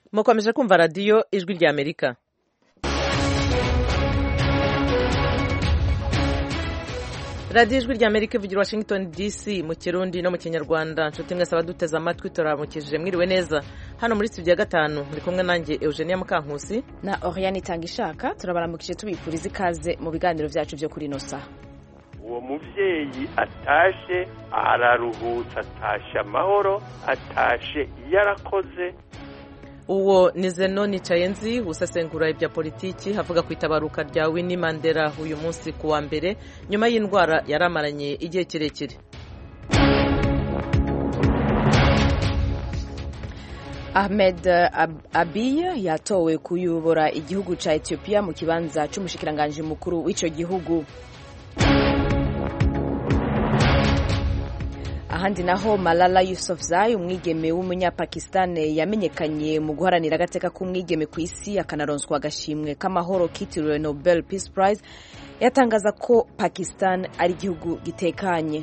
mukomeje kumva radiyo ijwi rya amerika radiyo ijwi rya amerika ivugira washington dc mu kirundi no mu kinyarwanda nshuti mwese abaduteze amatwi turamukije mwiriwe neza hano muri studio ya gatanu muri kumwe nanjye eugenia mukankusi na oriane itanga ishaka turabaramukije tubifuriza ikaze mu biganiro byacu byo kuri ino saha uwo mubyeyi atashe araruhutse atashe amahoro atashe yarakoze uwo ni zeno nicayenzi usesengura ibya politiki havuga ku itabaruka rya Winnie Mandela uyu munsi ku wa mbere nyuma y'indwara yari amaranye igihe kirekire ahmed abiy yatowe kuyobora igihugu cya etiyopiya mu kibanza cy'umushikiranganji mukuru w'icyo gihugu ahandi naho malala yusufzai umwigeme w'umunyapakistani yamenyekanye mu guharanira agateka k'umwigeme ku isi akanaronswa agashimwe k'amahoro kitiriwe nobel peace prize yatangaza ko pakistan ari igihugu gitekanye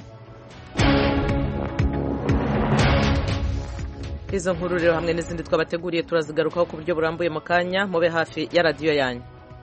izo nkuru rero hamwe n'izindi twabateguriye turazigarukaho ku buryo burambuye mu kanya mube hafi ya radiyo yanyu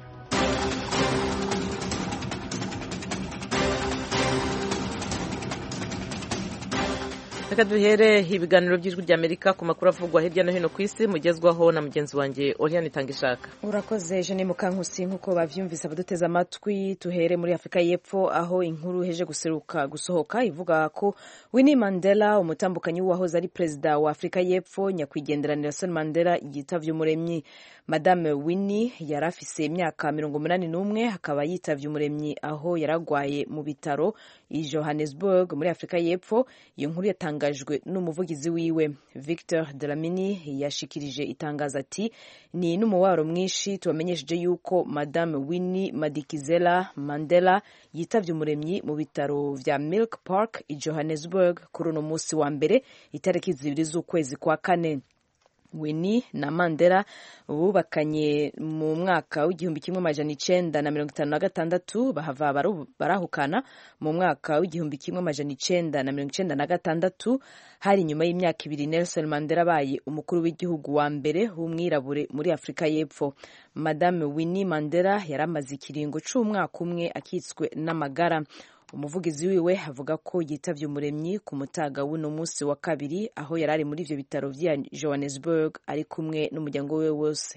reka duhere ibiganiro by'ijwi rya amerika ku makuru avugwa hirya no hino ku isi mugezwaho na mugenzi wanjye oriane itanga ishaka urakoze jene mukankusi nk'uko bavyumvise abaduteze amatwi tuhere muri afurika y'epfo aho inkuru heje guseruka gusohoka ivuga ko winnie mandela umutambukanyi w'uwahoze ari perezida wa afurika y'epfo nyakwigendera nelson mandela yitavye umuremyi madame winnie yari afise imyaka mirongo umunani n'umwe akaba yitavye umuremyi aho yaragwaye mu bitaro i johannesburg muri afurika y'epfo iyo nkuru yatangajwe n'umuvugizi wiwe victor delamini yashikirije itangazo ati ni n'umubabaro mwinshi tubamenyesheje yuko madame winnie madikizela mandela yitavye umuremyi mu bitaro vya milk park i johannesburg kuri uno musi wa mbere itariki zibiri z'ukwezi kwa kane Winnie na Mandela bubakanye mu mwaka w'igihumbi kimwe amajana icenda na mirongo itanu na gatandatu bahava barahukana mu mwaka w'igihumbi kimwe amajana icenda na mirongo icenda na gatandatu hari nyuma y'imyaka ibiri Nelson Mandela abaye umukuru w'igihugu wa mbere w'umwirabure muri Afurika y'Epfo Madame Winnie Mandela yari amaze ikiringo c'umwaka umwe akitswe n'amagara umuvugizi wiwe avuga ko yitavye umuremyi ku mutaga w'uno munsi wa kabiri aho yari ari muri ivyo bitaro vya johannesburg ari kumwe n'umuryango we wose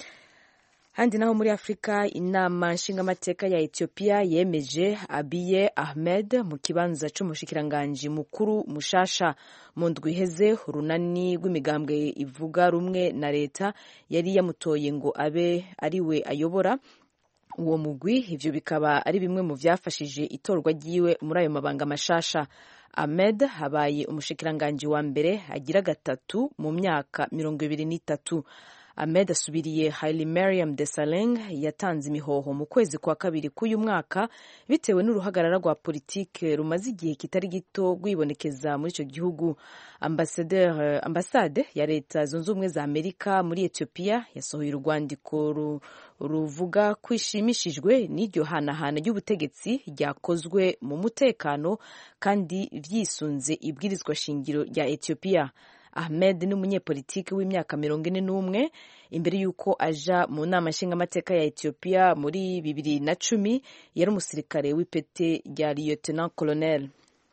handi naho muri afurika inama nshingamateka ya etiyopiya yemeje abiye ahmed mu kibanza c'umushikiranganji mukuru mushasha mu ndwi iheze urunani rw'imigambwe ivuga rumwe na leta yari yamutoye ngo abe ariwe ayobora uwo mugwi ivyo bikaba ari bimwe mu vyafashije itorwa ryiwe muri ayo mabanga mashasha ahmed habaye umushikiranganji wa mbere agira gatatu mu myaka mirongo ibiri n'itatu ahmed asubiriye haile mariam desalegn yatanze imihoho mu kwezi kwa kabiri k'uyu mwaka bitewe n'uruhagarara rwa politike rumaze igihe kitari gito rwibonekeza muri ico gihugu ambasade ya leta zunze ubumwe za amerika muri etiyopiya yasohoye urwandiko ruvuga ko ishimishijwe n'iryo hanahana ry'ubutegetsi ryakozwe mu mutekano kandi vyisunze ibwirizwa shingiro rya etiyopiya ahmed ni umunyepolitiki w'imyaka mirongo ine n'umwe imbere y'uko aja mu nama nshingamateka ya etiyopiya muri bibiri na cumi yari umusirikare w'ipete rya lieutenant colonel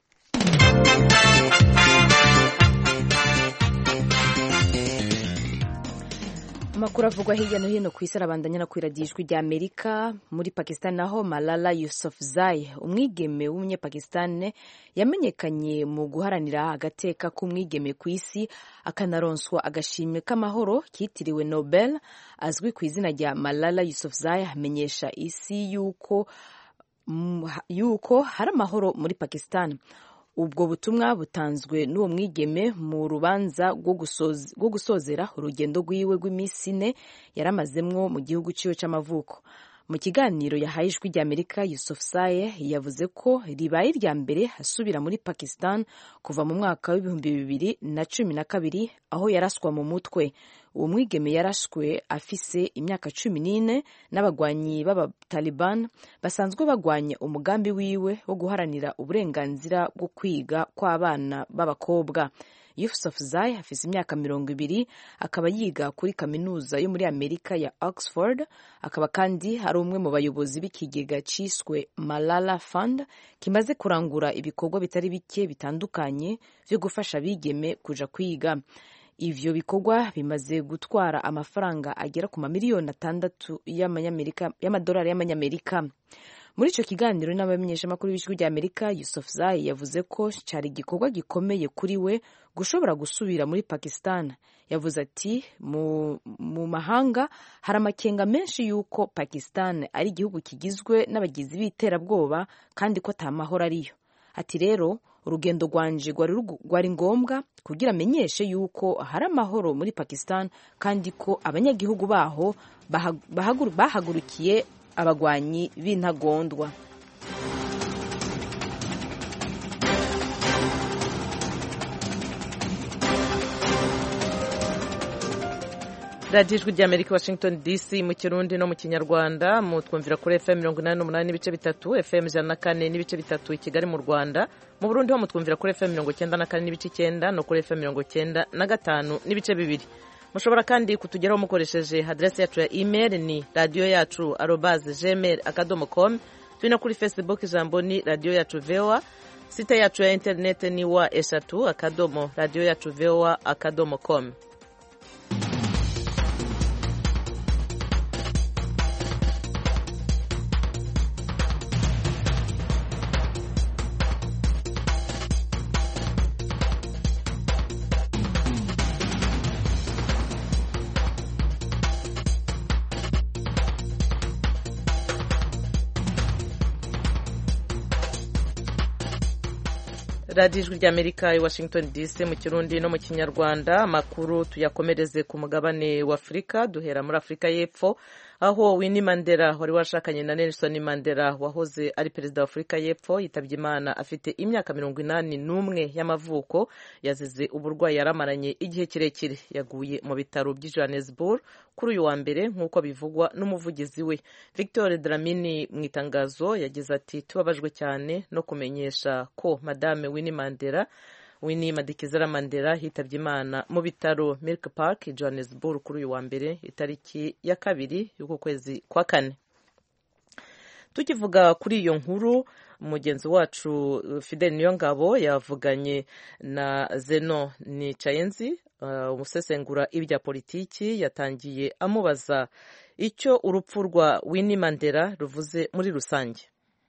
amakuru avugwa hirya no hino ku isi arabandanya no kwiradiyo ijwi rya amerika muri pakistan naho malala yusufzai umwigeme w'umunyapakistan yamenyekanye mu guharanira agateka k'umwigeme ku isi akanaronswa agashimwe k'amahoro kitiriwe nobel azwi ku izina rya malala yusufzai amenyesha isi yuko yuko hari amahoro muri pakistan ubwo butumwa butanzwe n'uwo mwigeme mu rubanza rwo gusozera urugendo rwiwe rw'iminsi ine yaramazemwo mu gihugu ciwe c'amavuko mu kiganiro yahaye ijwi rya amerika yusuf saye yavuze ko ribaye irya mbere asubira muri pakistan kuva mu mwaka w'ibihumbi bibiri na cumi na kabiri aho yaraswa mu mutwe uwo mwigeme yarashwe afise imyaka cumi n'ine n'abagwanyi b'abataliban basanzwe bagwanya umugambi wiwe wo guharanira uburenganzira bwo kwiga kw'abana b'abakobwa Yousafzai afise imyaka mirongo ibiri akaba yiga kuri kaminuza yo muri amerika ya oxford akaba kandi ari umwe mu bayobozi b'ikigega ciswe malala fund kimaze kurangura ibikorwa bitari bike bitandukanye vyo gufasha abigeme kuja kwiga ivyo bikorwa bimaze gutwara amafaranga agera ku mamiliyoni atandatu y'amadolari y'amanyamerika muri ico kiganiro n'abamenyeshamakuru b'ijwi rya amerika yusuf zai yavuze ko cari igikorwa gikomeye kuri we gushobora gusubira muri pakistan yavuze ati mu, mu mahanga hari amakenga menshi y'uko pakistan ari igihugu kigizwe n'abagizi b'iterabwoba kandi ko ata mahoro ariyo ati rero urugendo rwanje rwari ngombwa kugira amenyeshe yuko hari amahoro muri pakistan kandi ko abanyagihugu baho bahagurukiye abagwanyi b'intagondwa radiyo ijwi rya amerika washington dc mu kirundi no mu kinyarwanda mutwumvira kuri fm mirongo inani n'umunani n'ibice bitatu fm ijana na kane n'ibice bitatu i kigali mu rwanda mu burundi ho mutwumvira kuri fm mirongo icyenda na kane n'ibice icyenda no kuri fm mirongo icyenda na gatanu n'ibice bibiri mushobora kandi kutugeraho mukoresheje aderesi yacu ya email ni radiyo yacu arobaze gmail akadomo com turi no kuri facebook ijambo ni radiyo yacu voa site yacu ya interinete ni wa eshatu akadomo radiyo yacu voa akadomo com radiyo ijwi ry'amerika i washington dc mu kirundi no mu kinyarwanda amakuru tuyakomereze ku mugabane wa afurika duhera muri afurika y'epfo aho Winnie Mandela wari washakanye na Nelson Mandela wahoze ari perezida wa Afurika y'Epfo yitabye Imana afite imyaka mirongo inani n'umwe y'amavuko yazize uburwayi yaramaranye igihe kirekire yaguye mu bitaro by'i Johannesburg kuri uyu wa mbere nk'uko bivugwa n'umuvugizi we Victor Dlamini mu itangazo yagize ati tubabajwe cyane no kumenyesha ko Madame Winnie Mandela Winnie Madikizela Mandela hitabye Imana mu bitaro Milk Park Johannesburg kuri uyu wa mbere itariki ya kabiri y'uku kwezi kwa kane tukivuga kuri iyo nkuru mugenzi wacu Fidel Niyongabo yavuganye na Zeno Nicayenzi umusesengura uh, ibya politiki yatangiye amubaza icyo urupfu rwa Winnie Mandela ruvuze muri rusange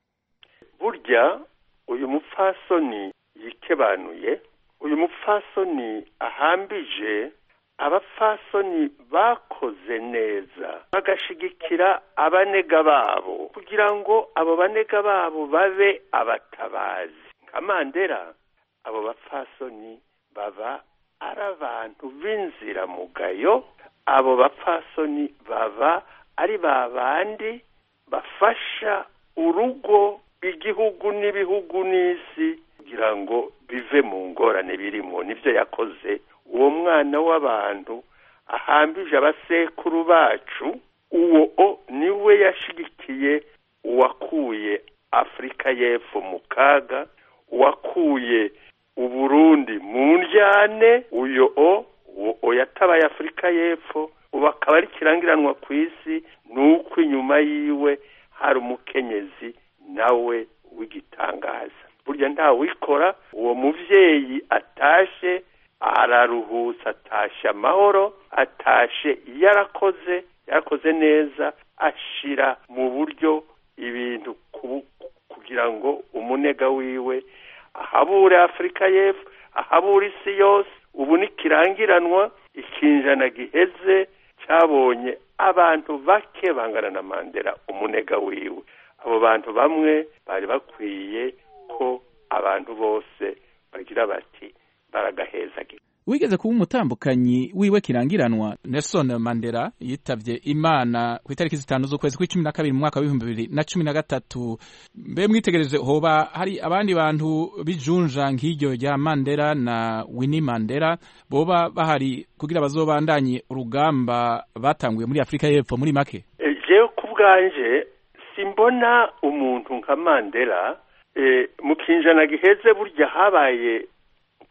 burya uyu mupfasoni yikebanuye uyu mupfasoni ahambije abapfasoni bakoze neza bagashigikira abanega babo kugira ngo abo banega babo babe abatabazi nka mandela abo bapfasoni baba ari abantu b'inziramugayo abo bapfasoni baba ari ba bandi bafasha urugo igihugu n'ibihugu n'isi kugira ngo bive mu ngorane birimo nibyo yakoze uwo mwana w'abantu ahambije abasekuru bacu uwo o niwe yashigikiye uwakuye afurika y'epfo mu kaga uwakuye uburundi mu njyane uyo o uwo yatabaye afurika y'epfo ubu akaba ari kirangiranwa ku isi ni uko inyuma yiwe hari umukenyezi nawe w'igitangaza burya ntawikora uwo muvyeyi atashe araruhutse atashe amahoro atashe yarakoze yarakoze neza ashira mu buryo ibintu kugira ngo umunega wiwe ahabure afurika y'epfo ahabure isi yose ubu nikirangiranwa ikinjana giheze cyabonye abantu bake bangana na mandela umunega wiwe abo bantu bamwe bari bakwiye ko abantu bose bagira bati baragahezagira wigeze kuba umutambukanyi wiwe kirangiranwa Nelson Mandela yitavye Imana ku itariki zitanu z'ukwezi kw'icumi na kabiri mu mwaka w'ibihumbi bibiri na cumi na gatatu mbe mwitegereje hoba hari abandi bantu bijunja nk'iryo rya Mandela na Winnie Mandela boba bahari kugira bazobandanye urugamba batanguye muri Afurika y'Epfo muri make jewe ku bwanje simbona umuntu nka Mandela mu kinjana giheze burya habaye ibihugu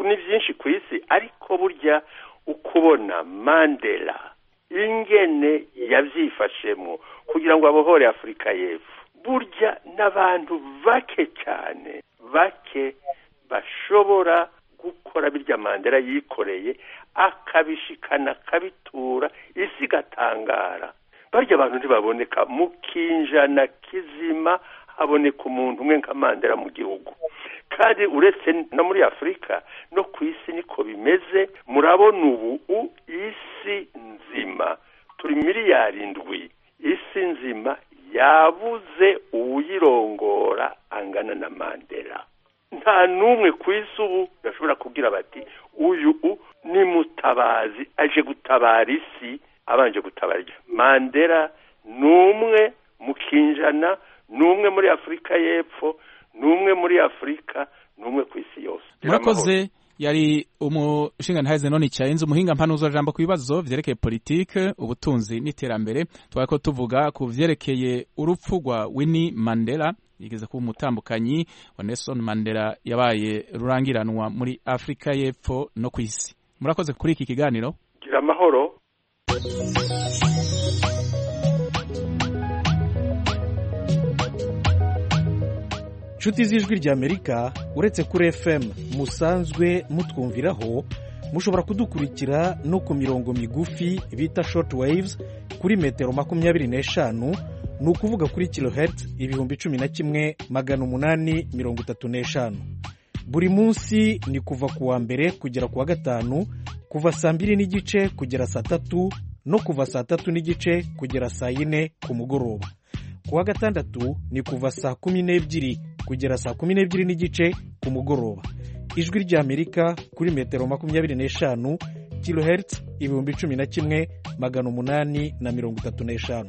ni byinshi ku isi ariko burya ukubona mandela ingene yabyifashemo kugira ngo abohore afurika y'epfo burya n'abantu bake cyane bake bashobora gukora birya mandela yikoreye akabishikana akabitura isi igatangara barya abantu ntibaboneka mu kinjana kizima haboneka umuntu umwe nka mandela mu gihugu kandi uretse no muri afurika no ku isi niko bimeze murabona ubu isi nzima turi miliyari ndwi isi nzima yabuze uwuyirongora angana na mandela nta n'umwe ku isi ubu bashobora kubwira bati uyu ni mutabazi aje gutabara isi abanje gutabara mandela ni umwe mu kinjana ni umwe muri afurika y'epfo ni umwe muri afurika ni umwe ku isi yose murakoze yari umushinga none cyayenze umuhinga mpanuzo jambo ku bibazo vyerekeye politike ubutunzi n'iterambere twari ko tuvuga ku vyerekeye urupfu rwa Winnie Mandela yigeze kuba umutambukanyi wa Nelson Mandela yabaye rurangiranwa muri Afrika y'Epfo no ku isi murakoze kuri iki kiganiro gira amahoro inshuti z'ijwi ry'amerika uretse kuri fm musanzwe mutwumviraho mushobora kudukurikira no ku mirongo migufi bita short waves kuri metero makumyabiri n'eshanu ni ukuvuga kuri kilohertz ibihumbi cumi na kimwe magana umunani mirongo itatu n'eshanu buri munsi ni kuva ku wa mbere kugera ku wa gatanu kuva saa mbiri n'igice kugera saa tatu no kuva saa tatu n'igice kugera saa yine ku mugoroba ku wa gatandatu ni kuva saa kumi n'ebyiri kugera saa kumi n'ebyiri n'igice ku mugoroba ijwi ry'amerika kuri metero makumyabiri n'eshanu kilohertz ibihumbi cumi na kimwe magana umunani na mirongo itatu n'eshanu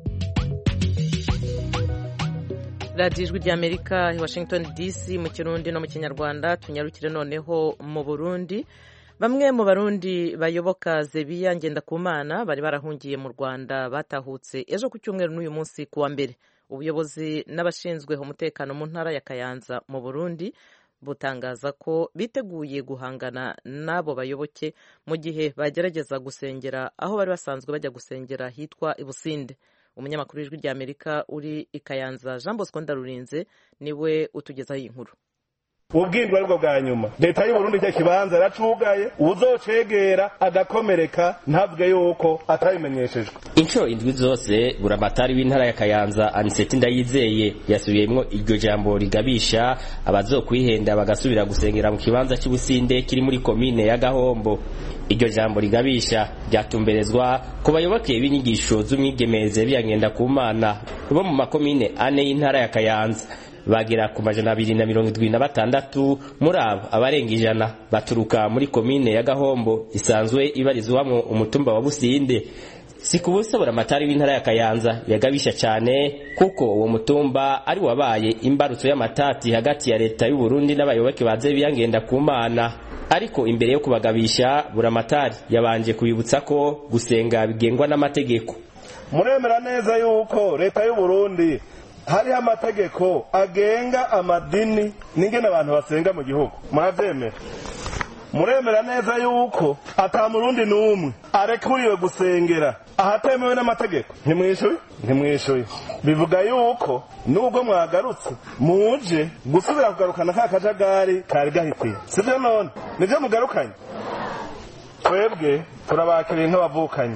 radiyo ijwi ry'amerika i washington dc mu kirundi no mu kinyarwanda tunyarukire noneho mu burundi bamwe mu barundi bayoboka zebiya ngendakumana bari barahungiye mu rwanda batahutse ejo ku cyumweru n'uyu munsi ku wa mbere ubuyobozi n'abashinzwe umutekano mu ntara ya kayanza mu burundi butangaza ko biteguye guhangana n'abo bayoboke mu gihe bagerageza gusengera aho bari basanzwe bajya gusengera hitwa ibusinde umunyamakuru w'ijwi ry'amerika uri i kayanza jean bosco ndarurinze niwe utugezaho iyi nkuru ubwindwa aribwo bwa nyuma leta y'uburundi icyo kibanza yaracugaye uzocegera agakomereka ntabwe yuko atabimenyeshejwe inshuro indwi zose buramatari w'intara ya kayanza aniseti ndayizeye yasubiyemwo iryo jambo rigabisha abazokwihenda bagasubira gusengera mu kibanza cy'ubusinde kiri muri komine ya gahombo iryo jambo rigabisha ryatumberezwa ku bayoboke b'inyigisho z'umwigemeze biyangenda ku mana bo mu makomine ane y'intara ya kayanza bagera ku majana abiri na mirongo irindwi na batandatu muri abo abarenga ijana baturuka muri komine ya gahombo isanzwe ibarizwamwo umutumba wa businde si ku busa buramatari w'intara ya kayanza yagabisha cyane kuko uwo mutumba ari wabaye imbarutso y'amatati hagati ya leta y'uburundi n'abayoboke baze biyangenda ku mana ariko imbere yo kubagabisha buramatari yabanje kubibutsa ko gusenga bigengwa n'amategeko muremera neza yuko leta y'uburundi hariho amategeko agenga amadini n'ingene abantu basenga mu gihugu murabyemera muremera neza yuko ata murundi n'umwe arekuriwe gusengera ahatemewe n'amategeko ntimwishuye ntimwishuye bivuga yuko nubwo mwagarutse muje gusubira kugarukana ka kajagari kari gahitiye sibyo none nibyo mugarukanye twebwe turabakiriye nk'abavukanye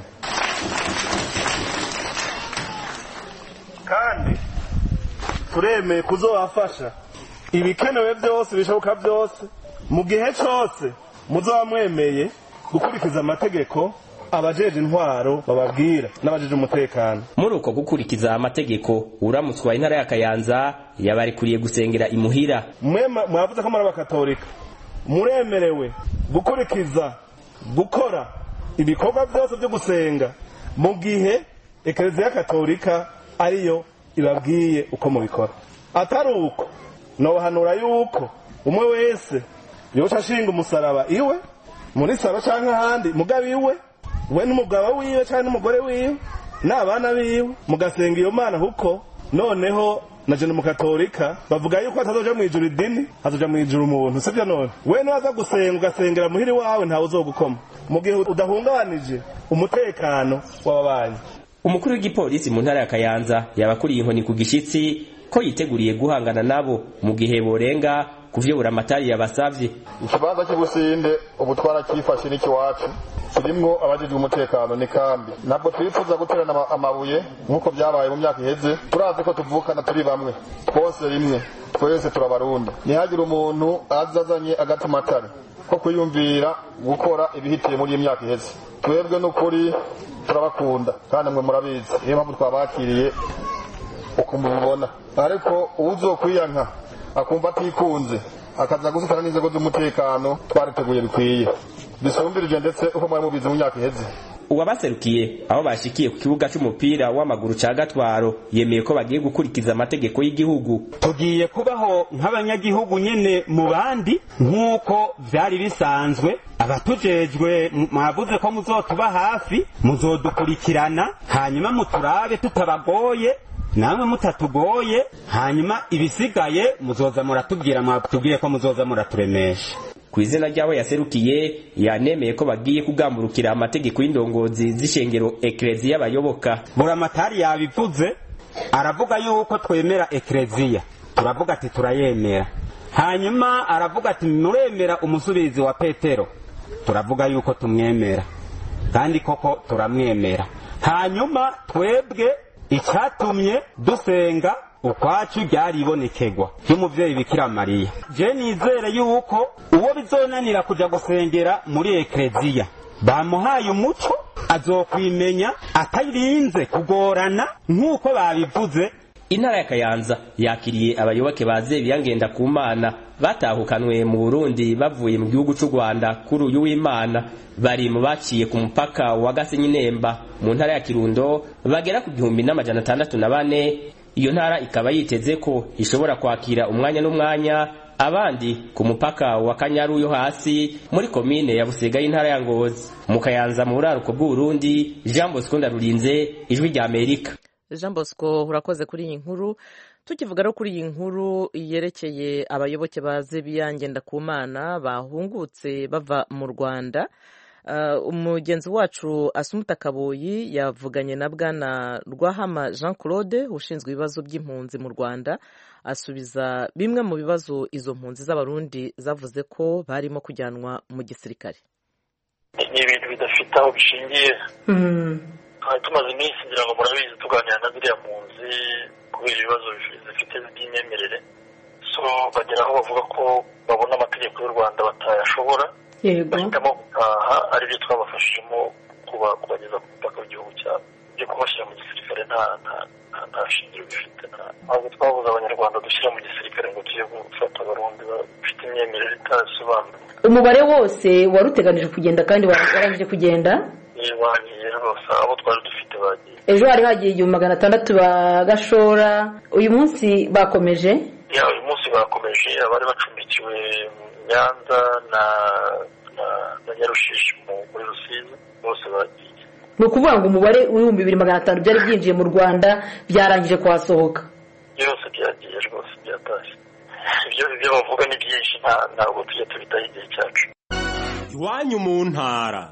kandi turemeye kuzobafasha ibikenewe byose bishoboka byose mu gihe cyose muzaba mwemeye gukurikiza amategeko abajeje intwaro bababwira n'abajeje umutekano muri uko gukurikiza amategeko uramutse wa intara ya kayanza yabarikuriye gusengera imuhira mwe mwavuze ko muri abakatolika muremerewe gukurikiza gukora ibikorwa byose byo gusenga mu gihe ekereziya katolika ariyo ibabwiye uko mubikora atari uko nobahanura yuko umwe wese yoca ashinga umusaraba iwe muri saro cyangwa ahandi mugabo iwe we n'umugabo wiwe cyangwa n'umugore wiwe n'abana biwe mugasenga iyo mana kuko noneho na jene mukatolika bavuga yuko hatazoja mu ijuru idini hazoja mu ijuru umuntu sivyo none we niwaza gusenga ugasengera muhiri wawe ntawe uzogukoma mu gihe udahungabanije umutekano w'ababanyi umukuru w'igipolisi mu ntara ya kayanza yabakuriye inkoni ku gishitsi ko yiteguriye guhangana nabo mu gihe borenga kuvyobura amatari yabasavye ikibanza cy'ubusinde ubu twarakifashe n'ikiwacu kirimwo abajejwe umutekano ni kambi ntabwo twifuza guterana ama- amabuye nk'uko byabaye mu myaka iheze turazi ko tuvukana turi bamwe twose rimwe twese turabarundi ntihagire umuntu aza azanye agatamatare ko kwiyumvira gukora ibihitiye muri iyi myaka iheze twebwe n'ukuri turabakunda kandi mwe murabizi niyo mpamvu twabakiriye uko mubibona ariko uzokwiyanka akumva atikunze akaza gusitana n'inzego z'umutekano twariteguye bikwiye bisumbirije ndetse uko mwari mubizi mu myaka iheze uwabaserukiye aho bashikiye ku kibuga c'umupira w'amaguru ca gatwaro yemeye ko bagiye gukurikiza amategeko y'igihugu tugiye kubaho nk'abanyagihugu nyene mu bandi nk'uko vyari bisanzwe abatujejwe m- mwavuze ko muzotuba hafi muzodukurikirana hanyuma muturabe tutabagoye namwe mutatugoye hanyuma ibisigaye muzoza muratubwira mwatubwiye ko muzoza muraturemesha ku izina ry'abo yaserukiye yanemeye ko bagiye kugamburukira amategeko y'indongozi z'ishengero ekereziya y'abayoboka buramatari yabivuze aravuga yuko twemera ekereziya turavuga ati turayemera hanyuma aravuga ati muremera umusubizi wa petero turavuga yuko tumwemera kandi koko turamwemera hanyuma twebwe icyatumye dusenga ukwacu ryaribonekegwa ry'umuvyeyi bikira mariya je nizere yuko uwo bizonanira kuja gusengera muri ekereziya bamuhaye umuco azokwimenya atarinze kugorana nk'uko babivuze intara ya kayanza yakiriye abayoboke ba zebiya ngendakumana batahukanwe mu burundi bavuye mu gihugu c'u rwanda kuri uyu w'imana bari mu baciye ku mupaka wa gasenyi nemba mu ntara ya kirundo bagera ku gihumbi n'amajana atandatu na bane iyo ntara ikaba yiteze ko ishobora kwakira umwanya n'umwanya abandi ku mupaka wa kanyaru yo hasi muri komine ya busega y'intara ya ngozi mu kayanza mu buraruko bw'uburundi jean bosco ndarurinze ijwi rya amerika jean bosco urakoze kuri iyi nkuru tukivuga rero kuri iyi nkuru yerekeye abayoboke ba zebiya ngendakumana bahungutse bava mu rwanda Uh, umugenzi wacu asumuta kaboyi yavuganye na bwana rwahama jean claude ushinzwe ibibazo by'impunzi mu rwanda asubiza bimwe mu bibazo izo mpunzi z'abarundi zavuze ko barimo kujyanwa mu gisirikare ni ibintu bidafite aho bishingiye twari tumaze iminsi ngira ngo murabizi tuganira na ziriya mpunzi kubera ibibazo zifite by'imyemerere so bagera aho bavuga ko babona amategeko y'u rwanda batayashobora bahitamo gutaha aribyo twabafashijemo kubageza ku butaka bw'igihugu cyabo byo kubashyira mu gisirikare nta nta shingiro bifite ntabwo twabuze abanyarwanda dushyira mu gisirikare ngo tujye gufata abarundi bafite imyemerere itasobanuye umubare wose wari uteganije kugenda kandi warangije kugenda bagiye rwose abo twari dufite bagiye ejo hari hagiye igihumbi magana atandatu ba gashora uyu munsi bakomeje ya uyu munsi bakomeje abari bacumbikiwe mu nyanza na na na nyarushishi muri rusizi bose bagiye ni ukuvuga ngo umubare w'ibihumbi bibiri magana atanu byari byinjiye mu rwanda byarangije kuhasohoka byose byagiye rwose byatashye ibyo ibyo bavuga ni byinshi ntabwo tujya tubitaho igihe cyacu iwanyu mu ntara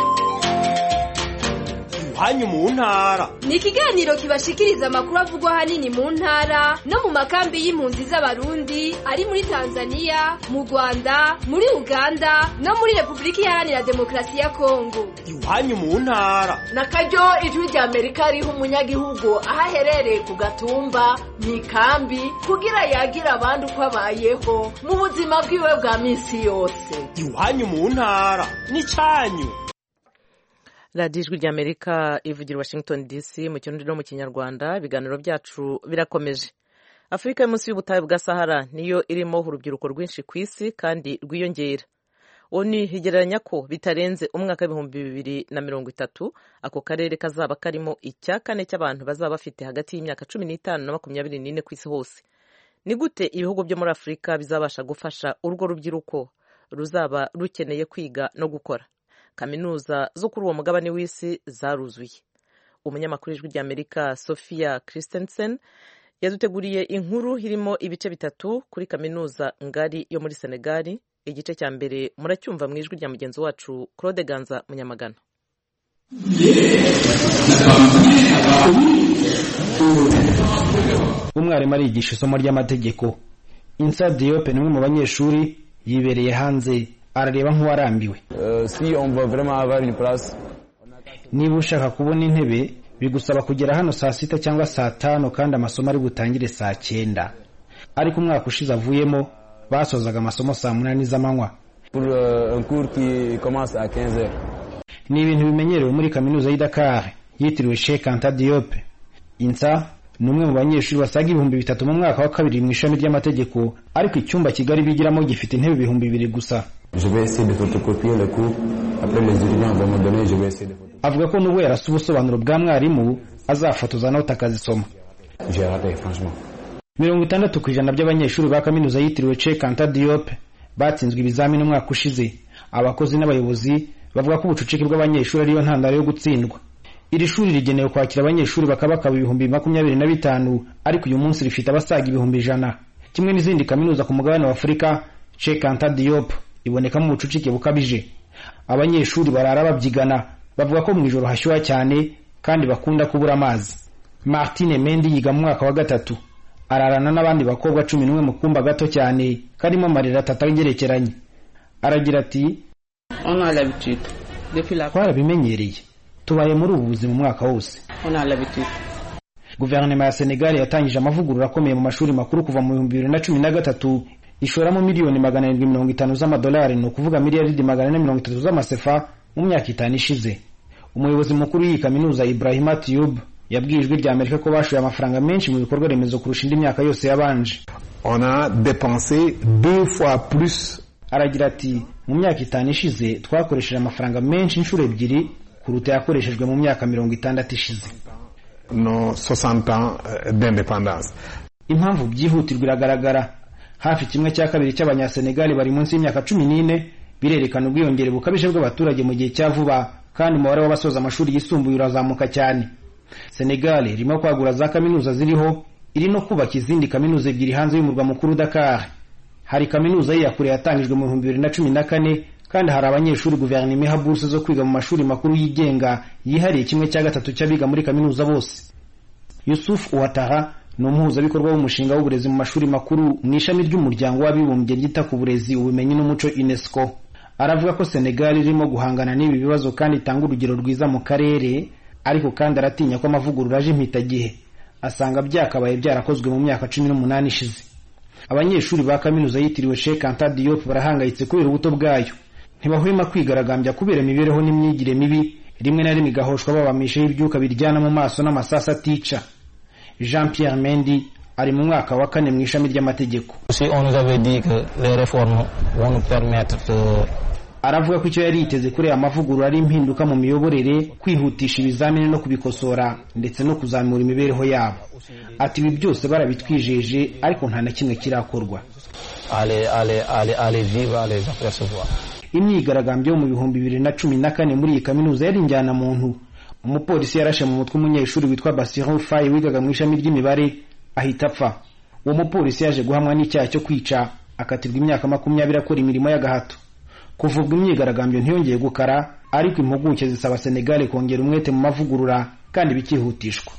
iwanyu mu ntara ni ikiganiro kibashikiriza amakuru avugwa ahanini mu ntara no mu makambi y'impunzi z'abarundi ari muri tanzania mu rwanda muri uganda no muri repubulika iharanira demokarasi ya kongo iwanyu mu ntara na karyo ijwi rya amerika riha umunyagihugu aho aherereye ku gatumba mu ikambi kugira yagire abandi uko abayeho mu buzima bwiwe bwa minsi yose iwanyu mu ntara ni cyanyu radiyo ijwi ry'amerika ivugira washington dc mu kirundi no mu kinyarwanda ibiganiro byacu birakomeje afurika yo munsi y'ubutayu bwa sahara niyo irimo urubyiruko rwinshi ku isi kandi rwiyongera oni higereranya ko bitarenze umwaka w'ibihumbi bibiri na mirongo itatu ako karere kazaba karimo icya kane cy'abantu bazaba bafite hagati y'imyaka cumi n'itanu na makumyabiri n'ine ku isi hose ni gute ibihugu byo muri afurika bizabasha gufasha urwo rubyiruko ruzaba rukeneye kwiga no gukora kaminuza zo kuri uwo mugabane w'isi zaruzuye umunyamakuru w'ijwi ry'amerika sophia christensen yaduteguriye inkuru irimo ibice bitatu kuri kaminuza ngari yo muri senegali igice cya mbere muracyumva mu ijwi rya mugenzi wacu claude ganza munyamagana umwarimu arigisha isomo ry'amategeko insa diyope ni umwe mu banyeshuri yibereye hanze arareba nk'uwarambiwe niba ushaka kubona intebe bigusaba kugera hano saa sita cyangwa saa tanu kandi amasomo ari butangire saa cyenda ariko umwaka ushize avuyemo basozaga amasomo saa munani z'amanywa ni ibintu bimenyerewe muri kaminuza y'i Dakar yitiriwe Sheikh Anta Diop insa ni umwe mu banyeshuri basaga ibihumbi bitatu mu mwaka wa kabiri mu ishami ry'amategeko ariko icyumba kigali bigiramo gifite intebe ibihumbi bibiri gusa avuga ko nubwo yarasa ubusobanuro bwa mwarimu azafotoza nawe akazisoma mirongo itandatu ku ijana by'abanyeshuri ba kaminuza yitiriwe Sheikh Anta Diop batsinzwe ibizamini umwaka ushize abakozi n'abayobozi bavuga ko ubucucike bw'abanyeshuri ariyo ntandaro yo gutsindwa iri shuri rigenewe kwakira abanyeshuri bakabakaba ibihumbi makumyabiri na bitanu ariko uyu munsi rifite abasaga ibihumbi ijana kimwe n'izindi kaminuza ku mugabane wa afurika Sheikh Anta Diop ibonekamo ubucucike bukabije abanyeshuri barara babyigana bavuga ko mu ijoro hashyuha cyane kandi bakunda kubura amazi Martine Mendi yiga mu mwaka wa gatatu ararana n'abandi bakobwa cumi n'umwe mu kumba gato cyane karimo amarira atatu agerekeranye aragira ati twarabimenyereye tubaye muri ubu buzima umwaka wose guverinoma ya senegal yatangije amavugurura akomeye mu mashuri makuru kuva mu bihumbi bibiri na cumi na gatatu ishoramo miliyoni magana arindwi mirongo itanu z'amadolari ni ukuvuga miliyaridi magana ane mirongo itatu z'amasefa mu myaka itanu ishize umuyobozi mukuru w'iyi kaminuza ibrahima tiyub yabwiye ijwi rya amerika ko bashoye amafaranga menshi mu bikorwa remezo kurusha indi myaka yose yabanje on a dépensé deux fois plus aragira ati mu myaka itanu ishize twakoresheje amafaranga menshi inshuro ebyiri kuruta yakoreshejwe mu myaka mirongo itandatu ishize no 60 ans d'indépendance impamvu byihutirwa iragaragara hafi kimwe cya kabiri cy'abanyasenegali bari munsi y'imyaka cumi n'ine birerekana ubwiyongere bukabije bw'abaturage mu gihe cya vuba kandi umubare w'abasoza amashuri yisumbuye urazamuka cyane senegali irimo kwagura za kaminuza ziriho iri no kubaka izindi kaminuza ebyiri hanze y'umurwa mukuru dakar hari kaminuza y'iyakure yatangijwe mu bihumbi bibiri na cumi na kane kandi hari abanyeshuri guverinoma iha buruse zo kwiga mu mashuri makuru yigenga yihariye kimwe cya gatatu cy'abiga muri kaminuza bose yusuf uwataha ni umuhuzabikorwa w'umushinga w'uburezi mu mashuri makuru mu ishami ry'umuryango w'abibumbye ryita ku burezi ubumenyi n'umuco unesco aravuga ko senegal irimo guhangana n'ibi bibazo kandi itanga urugero rwiza mu karere ariko kandi aratinya ko amavugurura aje impitagihe asanga byakabaye byarakozwe mu myaka cumi n'umunani ishize abanyeshuri ba kaminuza yitiriwe Sheikh Anta Diop barahangayitse kubera ubuto bwayo ntibahwema kwigaragambya kubera imibereho n'imyigire mibi rimwe na rimwe igahoshwa babamishaho ibyuka biryana mu maso n'amasasu atica Jean Pierre Mendi ari mu mwaka wa kane mu ishami ry'amategeko aravuga ko icyo yari yiteze kuri aya mavugurura ari impinduka mu miyoborere kwihutisha ibizamini no kubikosora ndetse no kuzamura imibereho yabo ati ibi byose barabitwijeje ariko nta na kimwe kirakorwa imyigaragambyo yo mu bihumbi bibiri na cumi na kane muri iyi kaminuza yari injyana muntu umupolisi yarashe mu mutwe umunyeshuri witwa Basiron Faye wigaga mu ishami ry'imibare ahita apfa uwo mupolisi yaje guhamwa n'icyaha cyo kwica akatirwa imyaka makumyabiri akora imirimo y'agahato kuvugwa imyigaragambyo ntiyongeye gukara ariko impuguke zisaba Senegal kongera umwete mu mavugurura kandi bikihutishwa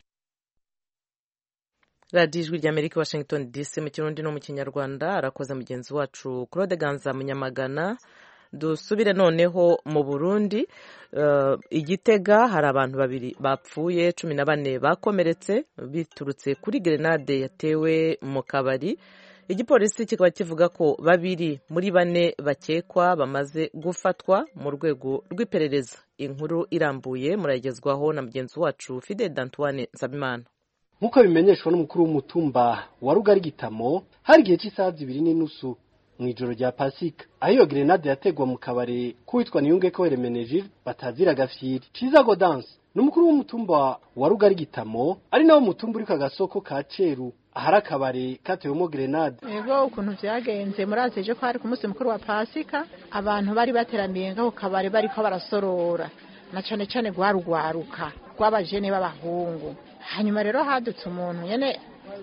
radiyo ijwi rya amerika washington dc mu kirundi no mu kinyarwanda arakoze mugenzi wacu claude ganza munyamagana dusubire noneho mu burundi igitega hari abantu babiri bapfuye cumi na bane bakomeretse biturutse kuri gerenade yatewe mu kabari igipolisi kikaba kivuga ko babiri muri bane bakekwa bamaze gufatwa mu rwego rw'iperereza inkuru irambuye murayigezwaho na mugenzi wacu fide dantuwane nsabimana nk'uko bimenyeshwa n'umukuru w'umutumba wa rugari gitamo hari igihe cy'isaha zibiri n'inusu mu ijoro rya pasika aho iyo gerenade yategwa mu kabari k'uwitwa niyunge ko weremenejire batazira agafyiri ciza godanse ni umukuru w'umutumba wa rugari gitamo ari nawo mutumba uri ku agasoko ka ceru ahari akabari katewemo gerenade ego ukuntu byagenze murazi ejo ko hari ku munsi mukuru wa pasika abantu bari bateraniye ngaho kabari bariko barasorora na cane cane rwarugwaruka rw'abajene b'abahungu hanyuma rero hadutse umuntu nyene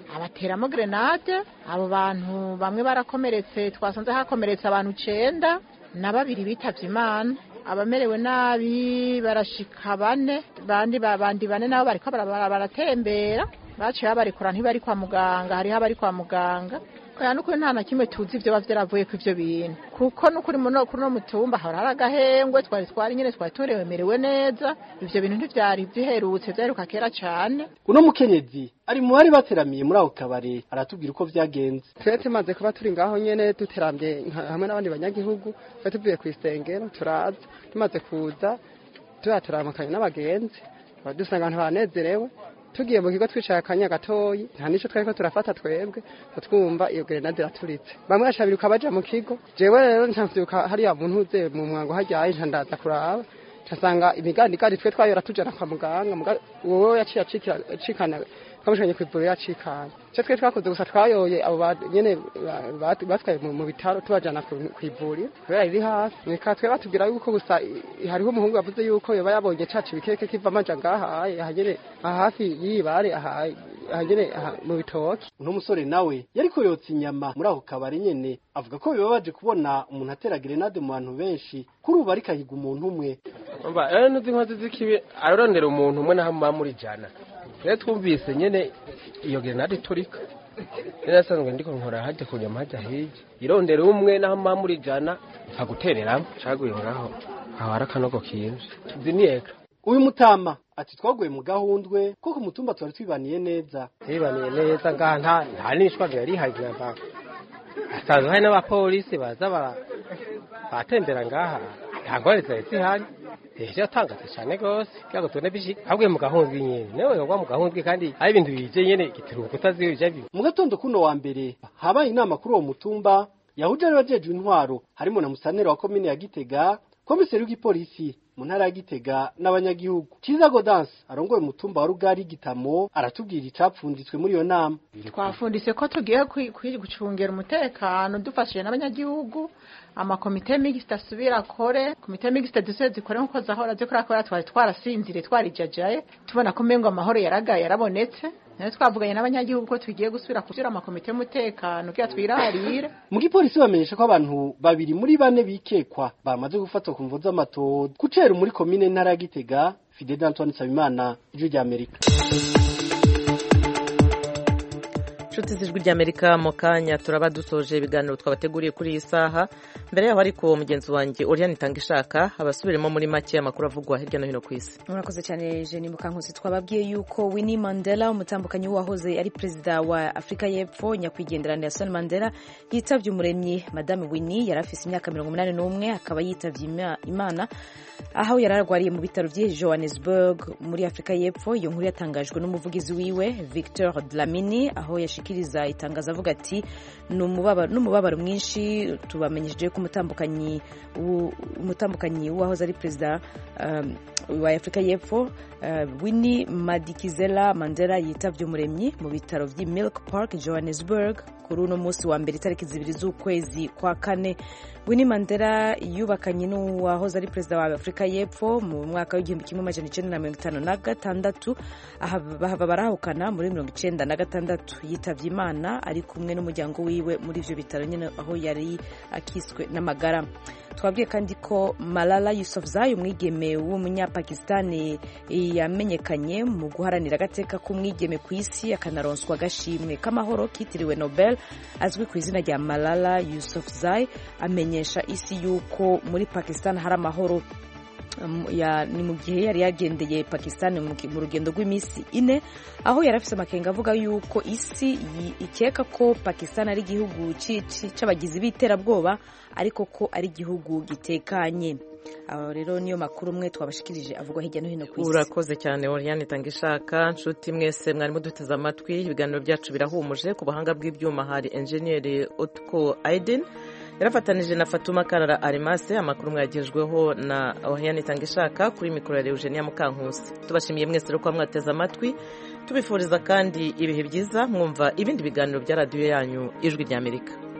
abateramo grenade abo bantu bamwe barakomeretse twasanze hakomeretse abantu icenda na babiri bitavye imana abamerewe nabi barashika bane bandi bandi bane nabo bariko baratembera baciye babarekura ntibari kwa muganga hariho abari kwa muganga oya nukuri nta na kimwe tuzi ivyo bava vyaravuye ku ivyo bintu kuko nukuri muno kuri no mutumba hora hari agahengwe twari twari nyene twari turemerewe neza ivyo bintu ntivyari biherutse vyaheruka kera cane uno mukenyezi ari mu bari bateramiye muri ako kabare aratubwira uko vyagenze twe tumaze kuba turi ngaho nyene duterambye hamwe n'abandi banyagihugu twe tuvuye ku isengero turaza tumaze kuza tuba turaramukanye n'abagenzi dusanga abantu banezerewe tugiye mu kigo twicaye akanya gatoyi nta nico twariko turafata twebwe twumva iyo grenade iraturitse bamwe bashabiruka baja mu kigo jewe rero ntavyuka hariya muntu uze mu mwango haryaye nca ndaza kuraba ncasanga imigandigandi twe twayora tujana kwa muganga wowe yaciye acikana twamushanye kw'ivuriro yacikanye ico twe twakoze gusa twayoye abo nyene batwaye mu bitaro tubajana kw'ivuriro kubera riri hafi reka twe batubwira yuko gusa hariho umuhungu yavuze yuko yoba yabonye caca ibikeke kiva amaja ngahaye ahanyene hafi y'ibare ahanyene mu bitoki uno musore nawe yariko yotsa inyama muri ako kabari nyene avuga ko bibabaje kubona umuntu atera grenade mu bantu benshi kuri ubu ariko ahiga umuntu umwe umva rero nuzi inkozi z'ikibi ararondera umuntu umwe naho muba muri jana rero twumvise nyene iyo grenade iturika rero asanzwe ndiko nkora hajya ku nyama hajya hirya irondera umwe naho muba muri jana nkagutereramo caguye ngaho aho hari akanogo kinje ziniyeka uyu mutama ati twaguye mu gahundwe ko ku mutumba twari twibaniye neza twibaniye neza ngaha nta nta n'ishwagara yari ihari namba hasanzwe hari n'abapolisi baza batembera ngaha nta ngorane zari zihari ejo yatangaze cyane rwose kugira ngo tubone bishika haguye mu gahundwe nyene nawe wagwa mu gahundwe kandi ari ibintu bije nyene gitiruka utazibije bibi mu gatondo kuno wa mbere habaye inama kuri uwo mutumba yahuje ari bajejwe intwaro harimo na musanera wa komine ya gitega komiseri w'igipolisi mu ntara ya gitega n'abanyagihugu kiza godanse arongoye umutumba wa rugari gitamo aratubwira icapfunditswe muri iyo nama twafundise ko tugiye gucungera umutekano dufashije n'abanyagihugu amakomite mixte asubira akore komite mixte duse zikore nkuko zahora zikora kubera twari twarasinzire twarijajaye tubona ko mbengo amahoro yaragaye yarabonetse nayo twavuganye n'abanyagihugu ko tugiye gusubira kushyira amakomite y'umutekano kugira twirarire mu gipolisi bamenyesha ko abantu babiri muri bane bikekwa bamaze gufatwa ku mvu z'amatodo kucera muri komine ntara ya gitega fide d'antoine nsabimana ijwi rya amerika inshuti z'ijwi ry'amerika mu kanya turaba dusoje ibiganiro twabateguriye kuri iyi saha mbere yaho ariko mugenzi wanjye oriane itanga ishaka abasubiremo muri make amakuru avugwa hirya no hino ku isi murakoze cyane jeni mukankusi twababwiye yuko winnie mandela umutambukanyi w'uwahoze ari perezida wa afurika y'epfo nyakwigendera nelson mandela yitabye umuremyi madame winnie yari afise imyaka mirongo inani n'umwe akaba yitabye imana aho yari arwariye mu bitaro by'i johannesburg muri afurika y'epfo iyo nkuru yatangajwe n'umuvugizi wiwe victor dlamini aho yashikiriza itangazo avuga ati n'umubabaro mwinshi tubamenyesheje ko umutambukanyi umutambukanyi w'uwahoze ari perezida wa afurika y'epfo winnie madikizela mandela yitabye umuremyi mu bitaro by'i milk park johannesburg kuri uno munsi wa mbere itariki zibiri z'ukwezi kwa kane winnie mandela yubakanye n'uwahoze ari perezida wa afurika y'epfo mu mwaka w'igihumbi kimwe amajana icyenda na mirongo itanu na gatandatu bahava barahukana muri mirongo icyenda na gatandatu yitabye imana ari kumwe n'umuryango wiwe muri ibyo bitaro nyine aho yari akiswe n'amagara twabwiye kandi ko malala yusufzai umwigeme w'umunyapakistani yamenyekanye mu guharanira agateka k'umwigeme ku isi akanaronswa agashimwe k'amahoro kitiriwe nobel azwi ku izina rya malala yusufzai amenyesha isi y'uko muri pakistan hari amahoro ni mu gihe yari yagendeye pakistan mu rugendo rw'iminsi ine aho yari afite amakenga avuga yuko isi ikeka ko pakistan ari igihugu cy'abagizi b'iterabwoba ariko ko ari igihugu gitekanye aho rero niyo makuru umwe twabashikirije avugwa hirya no hino ku isi urakoze cyane oriane itanga ishaka nshuti mwese mwarimo duteze amatwi ibiganiro byacu birahumuje ku buhanga bw'ibyuma hari enjeniyeri otko aiden yarafatanije na fatuma karara arimase amakuru mwagejweho na oriane itanga ishaka kuri mikoro ya eugenia mukankusi tubashimiye mwese rero kuba mwateze amatwi tubifuriza kandi ibihe byiza mwumva ibindi biganiro bya radiyo yanyu ijwi ry'amerika